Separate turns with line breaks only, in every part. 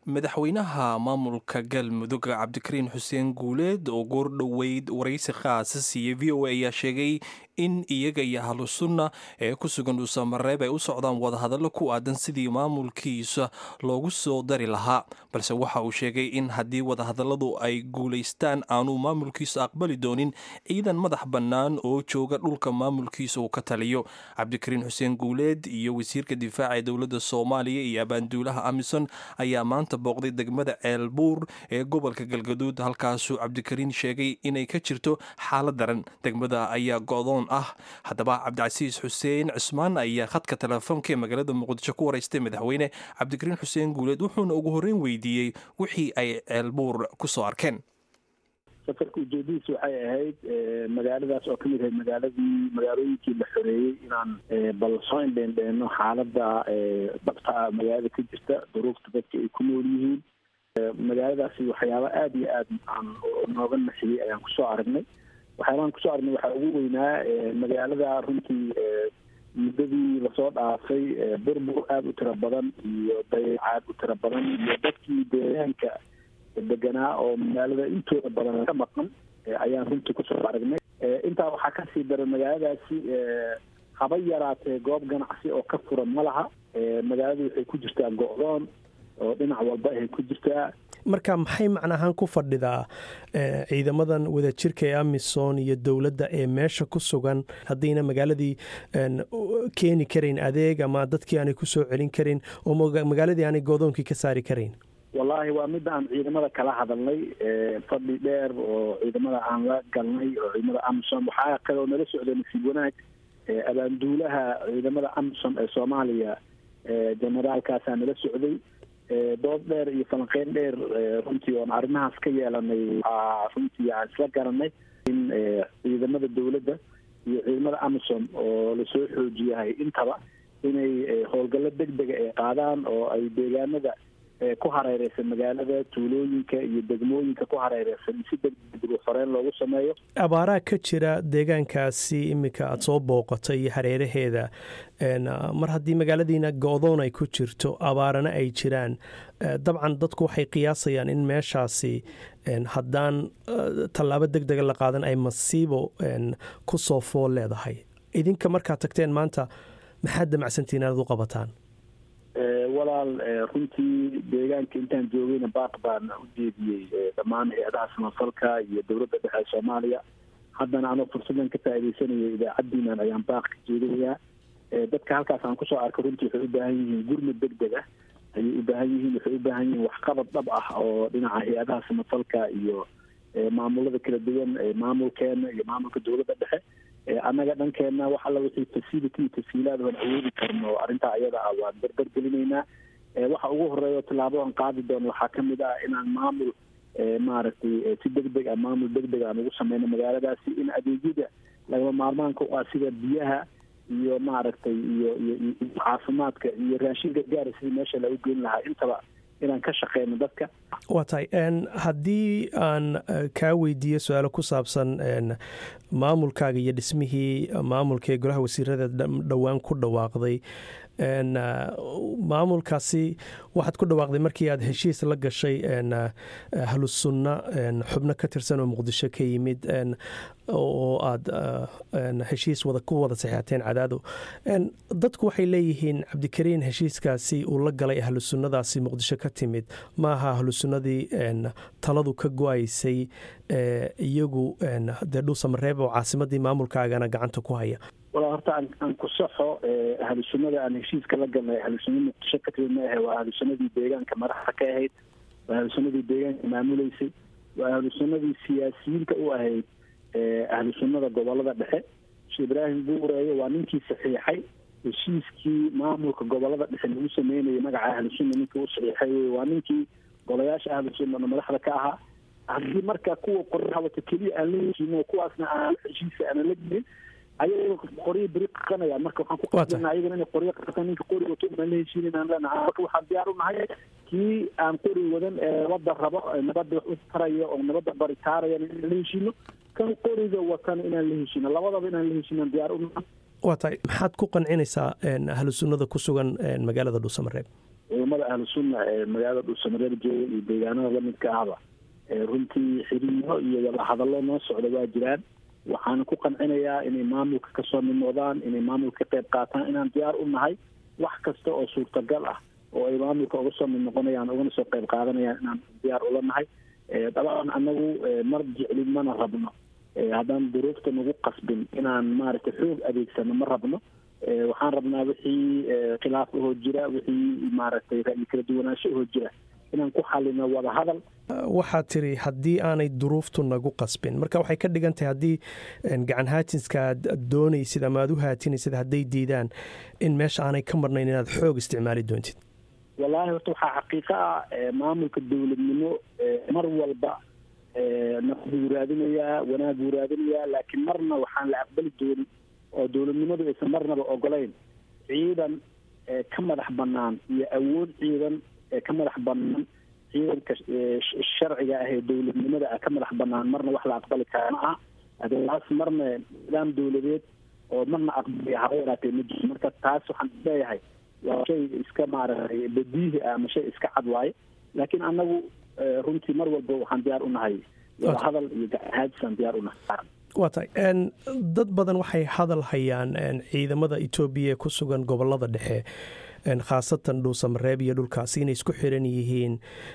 madaxweynaha maamulka galmudug cabdikariin xuseen guuleed oo goor dhoweyd waraysi khaasa siiyey v o a ayaa sheegay in iyaga iyo ahlu sunna ee ku sugan dhuusamareeb ay u socdaan wadahadallo ku aadan sidii maamulkiisa loogu soo dari lahaa balse waxa uu sheegay in haddii wadahadalladu ay guulaystaan aanu maamulkiisa aqbali doonin ciidan madax bannaan oo jooga dhulka maamulkiisa uu ka taliyo cabdikariin xuseen guuleed iyo wasiirka difaaca ee dowladda soomaaliya iyo abaanduulaha amison ayaa maanta booqday degmada ceelbuur ee gobolka galgaduud halkaasuu cabdikariin sheegay inay ka jirto xaalad daran degmada ayaa go'doon ah haddaba cabdicasiis xuseen cismaan ayaa khadka telefoonka ee magaalada muqdisho ku waraystay madaxweyne cabdikariin xuseen guuleed wuxuuna ugu horreyn weydiiyey wixii ay ceelbuur ku soo arkeen
safarka ujeedadiisa waxay ahayd magaaladaas oo kamid ahayd magaaladii magaalooyinkii la xoreeyey inaan bal soo indheendheeno xaalada dhabta ah magaalada ka jirta duruufta dadka ay ku nool yihiin magaaladaasi waxyaaba aada iyo aad aan nooga naxiyey ayaan kusoo aragnay waxyaabahan kusoo aragnay waxaa ugu weynaa magaalada runtii muddadii lasoo dhaafay burbur aada u tiro badan iyo dayacaad u tiro badan iyo dadkii deegaanka deganaa oo magaalada intooda badan ka maqan ayaan runtii kusoo aragnay intaa waxaa kasii daray magaaladaasi haba yaraatee goob ganacsi oo ka furan ma laha magaaladu waxay ku jirtaa go-doon oo dhinac walba ay ku jirtaa
marka maxay macnahaan ku fadhidaa ciidamadan wadajirka ee amisom iyo dowladda ee meesha ku sugan haddayna magaaladii keeni karayn adeeg ama dadkii aanay ku soo celin karin oo magaaladii aanay goodoonkii ka saari karayn
wallaahi waa midda aan ciidamada kala hadalnay fadhi dheer oo ciidamada aan la galnay oo ciidamada amisom waxaa kaloo nala socday nasiib wanaag abaanduulaha ciidamada amisom ee soomaaliya generaalkaasaa nala socday dood dheer iyo falanqeyn dheer runtii oon arrimahaas ka yeelanay waxaa runtii aan isla garanay in ciidamada dowladda iyo ciidamada amisom oo lasoo xoojiyahay intaba inay howlgallo deg dega ay qaadaan oo ay deegaanada ku hareereysan magaalada tuulooyinka iyo degmooyinka ku hareereysan si degdeg horeen loogu sameeyo
abaaraha ka jira deegaankaasi iminka aada soo booqatay iyo hareeraheeda mar haddii magaaladiina go-doon ay ku jirto abaarana ay jiraan dabcan dadku waxay qiyaasayaan in meeshaasi haddaan tallaabo deg dega la qaadan ay masiibo ku soo fool leedahay idinka markaad tagteen maanta maxaad damacsantiin inaad u qabataan
walaal runtii deegaanka intaan joogayna baaq baana u jeediyey dhammaan hay-adaha samafalka iyo dowladda dhexe soomaaliya haddana anoo fursadan ka faa'iidaysanaya idaacaddiinan ayaan baaq ka jeedinayaa dadka halkaas aan kusoo arkay runtii waxay u baahan yihiin gurmud deg deg ah ayay u baahan yihiin waxay u baahan yihiin waxqabad dhab ah oo dhinaca hay-adaha samafalka iyo maamulada kala duwan maamulkeena iyo maamulka dowladda dhexe annaga dhankeenna wax alla wixii facility tasiilaad aan awoodi karno arrintaa iyada ah waan berber gelinaynaa waxa ugu horeeya tillaabo aan qaadi doono waxaa kamid ah inaan maamul maaragtay si deg deg ah maamul deg deg aan ugu sameyno magaaladaasi in adeegyada lagama maarmaanka u ah sida biyaha iyo maaragtay iyo iyo caafimaadka iyo raashin gargaara sidii meesha lagu geyn lahaa intaba inaan ka shaqeyno dadka
waa tahay haddii aan kaa weydiiyo su-aalo ku saabsan maamulkaaga iyo dhismihii maamulka ee golaha wasiirada dhowaan ku dhawaaqday maamulkaasi waxaad ku dhawaaqday markii aad heshiis la gashay ahlusunna xubno ka tirsan oo muqdisho ka yimid oo aad heshiis wada ku wada saxeexateen cadaado dadku waxay leeyihiin cabdikariin heshiiskaasi uu la galay ahlu sunnadaasi muqdisho ka timid maaha ahlu sunnadii taladu ka go-aysay iyagu dee dhuusamareeb oo caasimadii maamulkaagana gacanta ku haya
walaa horta aan ku saxo ahlu sunnada aan heshiiska la galnay ahlu sunna muqdisho ka timid ma ahe waa ahlu sunnadii deegaanka madaxda ka ahayd waa ahlu sunnadii deegaanka maamuleysay waa ahlu sunnadii siyaasiyiinta u ahayd ahlu sunnada gobolada dhexe sheekh ibraahim buureeye waa ninkii saxiixay heshiiskii maamulka gobolada dhexe lagu sameynayay magaca ahlu sunna ninkii u saxiixay wey waa ninkii golayaasha ahlu sunnana madaxda ka ahaa haddii marka kuwa qoryaha wata keliya aan la heshiino kuwaasna aan heshiisa aanan la gelin ayaga qoryo beri qaqanayaan marka waxaan ku qasbana ayagana inay qoryo qaqatan ninka qori wato inaan la heshiinin aan leenahay marka waxaan diyaar u nahay kii aan qori wadan ee nabadda rabo nabadda wax u taraya oo nabadda baritaaraya inaan la heshiino kan qoriga watan inaan la heshiino labadaba inaan la heshiinan diyaar u nahay
waa tahay maxaad ku qancinaysaa ahlu sunnada ku sugan magaalada dhuusamareeb
culummada ahlu sunna ee magaalada dhuusamareer jooga iyo deegaanada lamidka ahba runtii xiriiro iyo wadahadallo noo socda waa jiraan waxaana ku qancinayaa inay maamulka kasoo mid noqdaan inay maamulka ka qayb qaataan inaan diyaar u nahay wax kasta oo suurtagal ah oo ay maamulka uga soo mid noqonayaan ugana soo qayb qaadanayaan inaan diyaar ula nahay dabcan anagu mar jeclin mana rabno haddaan duruufta nagu qasbin inaan maaragtay xoog adeegsano ma rabno waxaan rabnaa wixii khilaaf ahoo jira wixii maaragtay ra'yi kala duwanaansho ahoo jira inaan ku xalino wada hadal
waxaad tiri haddii aanay duruuftu nagu qasbin marka waxay ka dhigan tahay haddii gacan haatinska aad doonaysid ama aad u haatinaysid hadday diidaan in meesha aanay ka marnayn inaad xoog isticmaali doontid
wallaahi horta waxaa xaqiiqo ah maamulka dowladnimo mar walba naf buu raadinayaa wanaag buu raadinayaa laakiin marna waxaan la aqbali doonin oo dowladnimadu aysan marnaba ogolayn ciidan ka madax bannaan iyo awood ciidan ee ka madax bannaan ciidanka sharciga ah ee dowladnimada ah ka madax bannaan marna wax la aqbali kara ma aha adlaas marna nidaam dowladeed oo marna aqbaliya haba yaraatee ma jiro marka taas waxaan leeyahay waa shay iska maaragtay badiihi ah ama shay iska cad waaye laakiin annagu runtii mar walba waxaan diyaar u nahay hadal iyo gahaadisaan diyaar u nahay
waa tahay dad badan waxay hadal hayaan ciidamada etoobiya ee ku sugan gobolada dhexe khaasatan dhuusamareeb iyo dhulkaasi inay isku xiran yihiin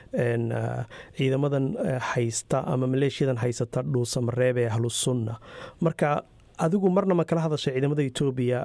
ciidamadan haysta ama maleeshiyadan haysata dhuusamareeb ee ahlusunna marka adigu marna ma kala hadashay ciidamada etoobiya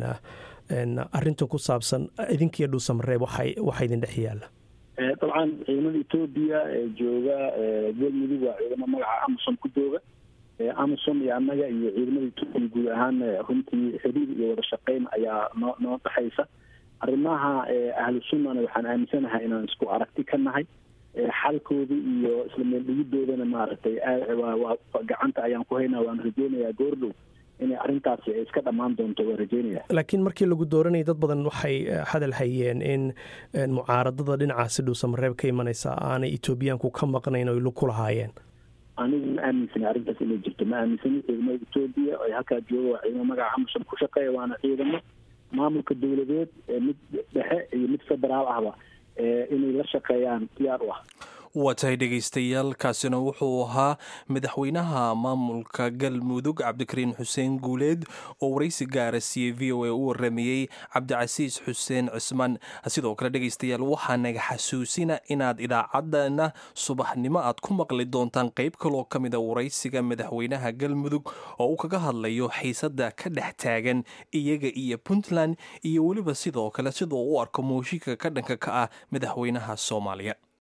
arintan ku saabsan idinkiiyo dhuusamareeb waxa idin dhex yaala
dabcan ciidamada etoobiya ee jooga galmudug waa ciidamo magaca amasom ku jooga amasom iyo annaga iyo ciidamada etoobiya guud ahaan runtii xiriir iyo wada shaqeyn ayaa noo noo dhaxaysa arrimaha ahlu sunnana waxaan aaminsanahay inaan isku aragti ka nahay xalkooda iyo isla meeldhigidoodana maaragtay waa gacanta ayaan ku haynaa waan rajeynayaa goordhow inay arrintaasi iska dhammaan doonto waan rajeynaya
laakiin markii lagu dooranayay dad badan waxay hadal hayeen in mucaaradada dhinacaasi dhuusamareeb ka imanaysa aanay etoobiyaanku ka maqnayn oy ku lahaayeen
anigu ma aaminsani arrintaas inay jirto ma aaminsani ciidamada etoobiya ay halkaa jooga waa ciidamo magaca amusan ku shaqeeya waana ciidamo maamulka dowladeed mid dhexe iyo mid federaal ahba inay la shaqeeyaan diyaar u ah
waa tahay dhegaystayaal kaasina wuxuu ahaa madaxweynaha maamulka galmudug cabdikariin xuseen guuleed oo waraysi gaara siiyey v o a u waramayey cabdicasiis xuseen cismaan sidoo kale dhegaystayaal waxaa naga xasuusina inaad idaacadana subaxnimo aad ku maqli doontaan qayb kaloo ka mida waraysiga madaxweynaha galmudug oo uu kaga hadlayo xiisada ka dhex taagan iyaga iyo puntland iyo weliba sidoo kale sidoo u arko mooshinka ka dhanka ka ah madaxweynaha soomaaliya